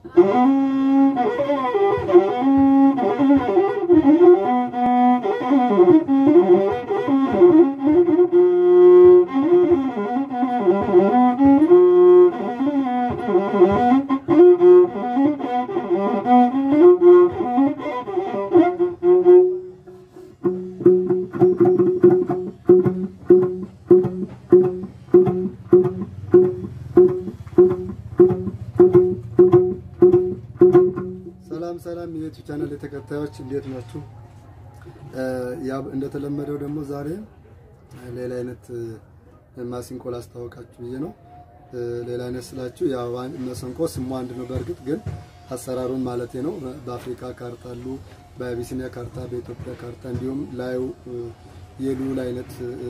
ሰላም ሰላም የዩቲዩብ ቻናል ተከታዮች እንዴት ናችሁ? ያው እንደተለመደው ደግሞ ዛሬ ሌላ አይነት ማሲንቆ ላስታወቃችሁ ብዬ ነው። ሌላ አይነት ስላችሁ ያው መሰንቆ ስሙ አንድ ነው። በእርግጥ ግን አሰራሩን ማለቴ ነው። በአፍሪካ ካርታ አሉ፣ በአቢሲኒያ ካርታ፣ በኢትዮጵያ ካርታ እንዲሁም ላዩ የልዑል አይነት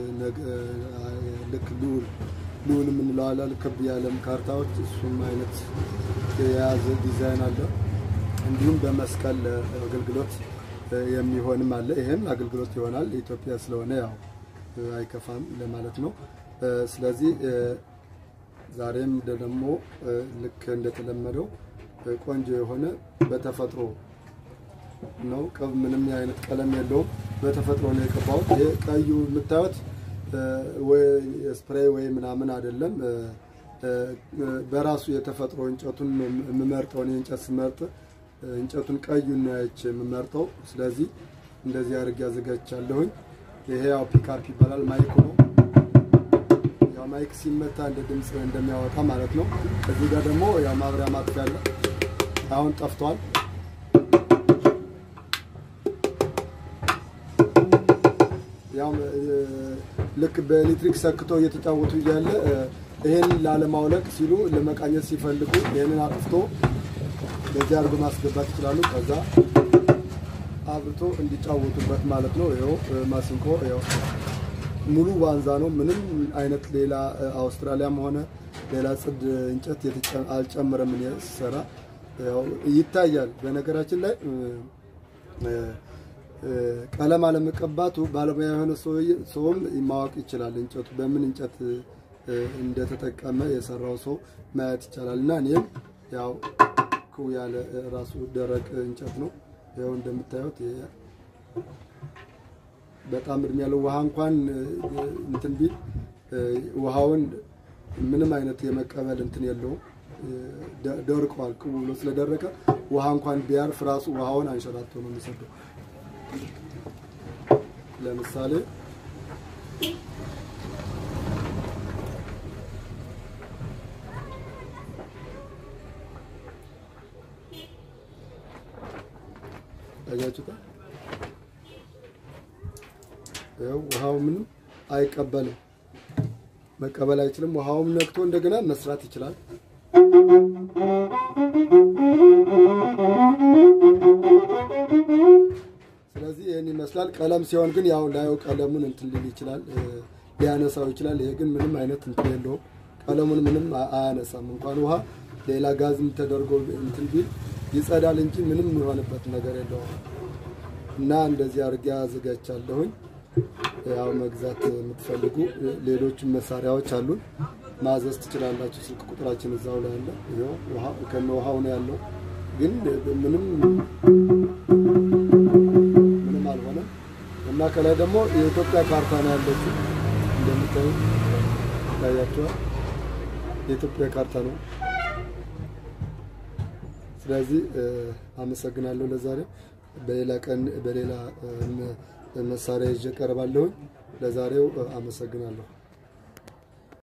ልክ ልዑል ልዑል የምንለው አለ ክብ የዓለም ካርታዎች እሱም አይነት የያዘ ዲዛይን አለ። እንዲሁም በመስቀል አገልግሎት የሚሆንም አለ። ይሄም አገልግሎት ይሆናል። ኢትዮጵያ ስለሆነ ያው አይከፋም ለማለት ነው። ስለዚህ ዛሬም ደግሞ ልክ እንደተለመደው ቆንጆ የሆነ በተፈጥሮ ነው። ምንም አይነት ቀለም የለውም። በተፈጥሮ ነው የቀባሁት። ይሄ ቀዩ የምታዩት ወይ ስፕሬይ ወይ ምናምን አይደለም። በራሱ የተፈጥሮ እንጨቱን የምመርጠውን የእንጨት ስመርጥ እንጨቱን ቀዩን ነው አይቼ የምመርጠው። ስለዚህ እንደዚህ አድርጌ አዘጋጅቻለሁኝ። ይሄ ያው ፒካፕ ይባላል። ማይክ ነው። ያው ማይክ ሲመታ እንደ ድምፅ እንደሚያወጣ ማለት ነው። እዚህ ጋር ደግሞ ያው ማብሪያ ማጥፊያ አለ። አሁን ጠፍቷል። ያው ልክ በኤሌክትሪክ ሰክቶ እየተጫወቱ እያለ ይሄን ላለማውለቅ ሲሉ ለመቃኘት ሲፈልጉ ይሄንን አጥፍቶ በዚህ አድርጎ ማስገባት ይችላሉ። ከዛ አብርቶ እንዲጫወቱበት ማለት ነው። ይኸው ማሲንቆ ይኸው ሙሉ ዋንዛ ነው። ምንም አይነት ሌላ አውስትራሊያም ሆነ ሌላ ጽድ እንጨት አልጨምረም። እኔ ስሰራ ይታያል። በነገራችን ላይ ቀለም አለመቀባቱ ባለሙያ የሆነ ሰውም ማወቅ ይችላል። እንጨቱ በምን እንጨት እንደተጠቀመ የሰራው ሰው ማየት ይቻላል። እና እኔም ያው ኩ ያለ ራሱ ደረቅ እንጨት ነው። ይኸው እንደምታዩት በጣም እድሜ ያለው ውሃ እንኳን እንትን ቢል ውሃውን ምንም አይነት የመቀበል እንትን የለውም። ደርቋል። ቅቡ ብሎ ስለደረቀ ውሃ እንኳን ቢያርፍ ራሱ ውሃውን አንሸራቶ ነው የሚሰደው። ለምሳሌ ታያችሁታ ይኸው ውሃው ምንም አይቀበልም፣ መቀበል አይችልም። ውሃውም ነክቶ እንደገና መስራት ይችላል። ስለዚህ ይህን ይመስላል። ቀለም ሲሆን ግን ያው ላዩ ቀለሙን እንትን ሊል ይችላል፣ ሊያነሳው ይችላል። ይሄ ግን ምንም አይነት እንትን የለውም። ቀለሙን ምንም አያነሳም። እንኳን ውሃ ሌላ ጋዝም ተደርጎ እንትን ቢል ይጸዳል እንጂ ምንም የሆነበት ነገር የለውም። እና እንደዚህ አድርጌ አዘጋጅቻለሁኝ። ያው መግዛት የምትፈልጉ ሌሎችም መሳሪያዎች አሉን፣ ማዘዝ ትችላላችሁ። ስልክ ቁጥራችን እዛው ላይ አለ። ይኸው ከነ ውሃው ነው ያለው፣ ግን ምንም ምንም አልሆነም። እና ከላይ ደግሞ የኢትዮጵያ ካርታ ነው ያለችው። እንደምታዩ ይታያችኋል። የኢትዮጵያ ካርታ ነው። ስለዚህ አመሰግናለሁ። ለዛሬው በሌላ ቀን በሌላ መሳሪያ ይዤ ቀርባለሁኝ። ለዛሬው አመሰግናለሁ።